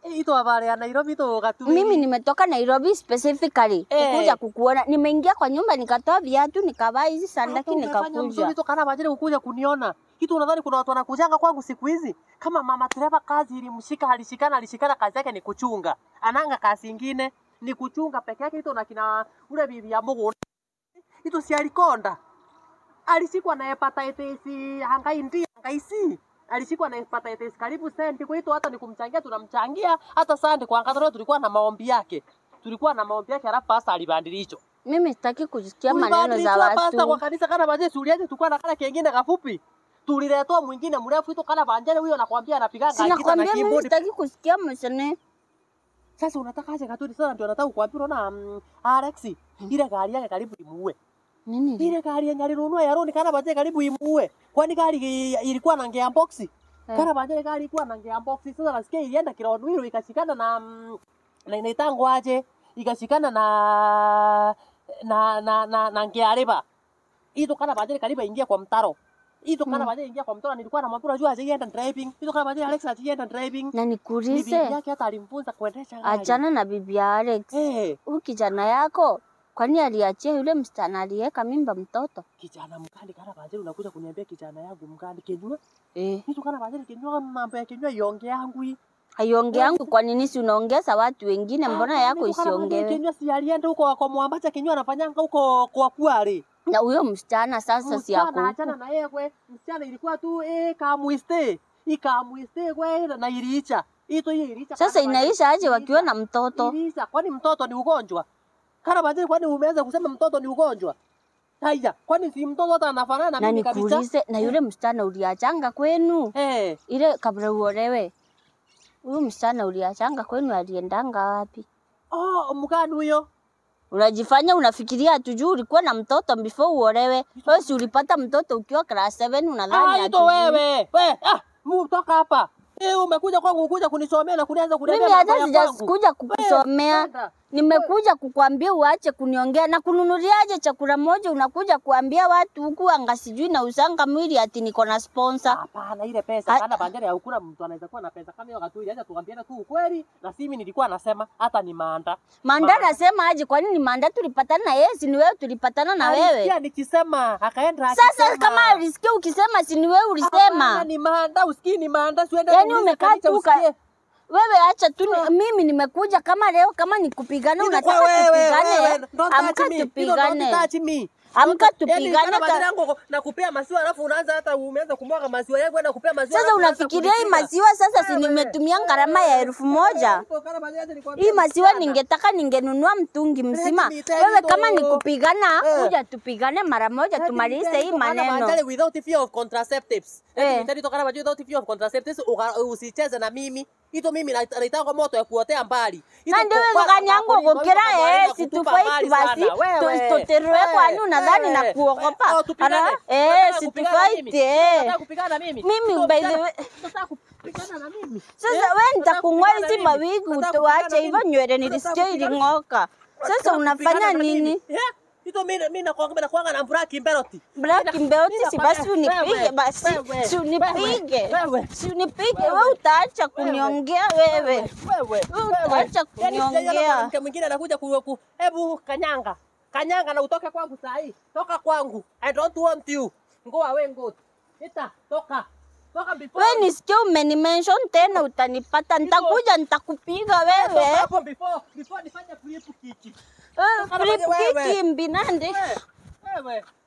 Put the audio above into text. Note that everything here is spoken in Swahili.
Ito habari ya Nairobi to gatu. Mimi nimetoka Nairobi specifically Eh. kukuja kukuona. Nimeingia kwa nyumba nikatoa viatu nikavaa hizi sandaki nikakuja. Ito kana bajere kukuja kuniona. Kitu unadhani kuna watu wanakujanga kwangu siku hizi? Kama mama Treva kazi ilimshika alishikana alishikana kazi yake ni kuchunga. Ananga kazi ingine ni kuchunga peke yake ito na kina ule bibi ya Mungu. Ito si alikonda. Alishikwa na hepatitis hangai ndi hangai si. Alishikwa na hepatitis karibu senti kwa hiyo hata ni kumchangia tunamchangia hata sandi kwa angalau tulikuwa na maombi yake. Tulikuwa na maombi yake alafu pasta alibadilisha. Mimi sitaki kusikia maneno za Ulibadilishwa pasta kwa watu. kanisa kana baje suliaje tukua na kana kengine kafupi. Tuliletwa mwingine mrefu ito kana banjele huyo nakwambia anapiga gita na Sinakwambia mimi keyboard. sitaki kusikia msene. Sasa unataka aje katuni sana ndio nataka kukwambia unaona mm, Alex ile gari yake karibu imuue. Nini? Ile gari yenye alinunua ya Roni kana baje karibu imuue. Kwani gari i- ilikuwa na ngea box. Kana baje gari ilikuwa na ngea box. Sasa nasikia ilienda kirondo hilo ikashikana na mm, na inaitangwa aje? Ikashikana na na na na, na ngea riba. Ito kana baje karibu ingia kwa mtaro. Ito kana Hmm. baje ingia kwa mtaro nilikuwa namwambia unajua aje yenda driving. Ito kana baje Alex aje yenda driving. Na Ni bibi nikuulize, yake hata alimfunza kuendesha gari. achana na bibi ya Alex. Eh, Huyu kijana yako kwani aliachia yule msichana aliyeka mimba mtoto? kijana mkandi kana baje unakuja kuniambia kijana yangu mkandi kenywa. Eh. Kitu kana baje kenywa mambo ya kenywa yonge yangu hii. Haionge yangu kwa nini si unaongeza watu wengine mbona yako isiongewe? Kenywa si alienda huko kwa Mwambacha kenywa anafanyanga huko kwa Kware. Na huyo msichana sasa si yako Msichana achana huku. na yeye kwe. Msichana ilikuwa tu eh kamuiste. Ikamuiste kwe na iliisha. Ito hiyo iliisha. Sasa kana baje- inaisha aje wakiwa iliisha. na mtoto? Iliisha. Kwani mtoto ni ugonjwa? Kana baje kwani umeanza kusema mtoto ni ugonjwa? Haya, kwani si mtoto hata anafanana na Na mimi kabisa? nikuulize, na yule msichana uliachanga kwenu Eh, ile kabla uolewe, huyu msichana uliachanga kwenu aliendanga wapi? oh, mgani huyo? Unajifanya unafikiria hatujui ulikuwa na mtoto before uolewe. Wewe si ulipata mtoto ukiwa class 7 unadhani Ah, ito hatujui? wewe. We, ah, mu toka hapa. Eh, umekuja kwangu kuja kunisomea na kunianza kuniambia Mimi mambo hata ya kwangu. sijakuja kukusomea, Kwenda. nimekuja kukwambia uache kuniongea na kununuliaje chakula moja, unakuja kuambia watu huku anga sijui na usanga mwili ati niko na sponsor. Hapana, ile pesa Ah. kana bandari ya ukura mtu anaweza kuwa na pesa kama hiyo wakati acha tuambiane tu ukweli na si mimi nilikuwa nasema hata ni maanda. Manda Ma- nasema aje? Kwa nini Manda tulipatana na yeye, si ni wewe tulipatana na wewe? Alisikia nikisema akaenda Sasa akisema. kama alisikia ukisema, si ni wewe Hapana, ulisema? ni maanda, usikii ni maanda, siende Yaani uulize umekaa kanisa tu ka- usikie. Wewe acha tu, ni- mimi nimekuja kama leo, kama ni kupigana, Ilikuwa unataka wewe, tupigane, wewe, don't touch amka me. Hilo don't tupigane. touch me. Amka Yaani tupigane kana ka- badala yangu na kupea maziwa alafu unaanza hata umeanza kumwaga maziwa yangu na kupea maziwa. Sasa alafu unaanza unafikiria hii kunipiga. maziwa sasa, si Wewe. nimetumia gharama ya elfu moja? Ito, kana badala acha nikwambie Hii maziwa msichana. ningetaka ningenunua mtungi mzima. me tell Wewe you kama ni though. kupigana, Eh. kuja tupigane mara moja, Let me tumalize tell hii you, kana maneno. badala without fear of contraceptives. Let Eh. me tell you, kana badala without fear of contraceptives, uka- usicheze na mimi. Ito mimi na- naitanga moto ya kuotea mbali. Ito na ndio kupaka wezekani yangu makoli, gukira mambo eh, yanaweza si kutupa tufight mbali basi sana. Wewe, tu- tuterue wewe, kwani unadhani wewe, na kuogopa oh, tupigane. Ara, eh Unataka si kupigana na tufight mimi? eh Unataka kupigana na mimi? Mimi, Ito, by the unataka- way- unataka kupigana na mimi? sasa Eh? wewe Unataka nitakung'oa kupigana na hizi mimi? mawigi Unataka utoache kupigana hivyo na mimi? nywele Unataka nilisikia kupigana- iling'oka sasa Unataka unafanya kupigana na nini mimi? Eh? Ito mimi mimi nakuanga nakuanga na Black Mbeloti. Black Mbeloti si basi unipige Wewe, basi wewe, si unipige wewe. si unipige wewe utaacha kuniongea wewe Wewe, Wewe wewe. acha Yaani sijaiona kuniongea. mwanamke mwingine anakuja ku, ku hebu kanyanga. Kanyanga na utoke kwangu saa hii. Toka kwangu. I don't want you. Ngoa we ngoa. Ita, toka. Toka before. Wewe nisikie umenimention tena utanipata, nitakuja nitakupiga wewe. Toka hapo before before nifanye flip kick. Eh, Toka Flip nafanya wewe. kiki mbinande. Wewe, wewe.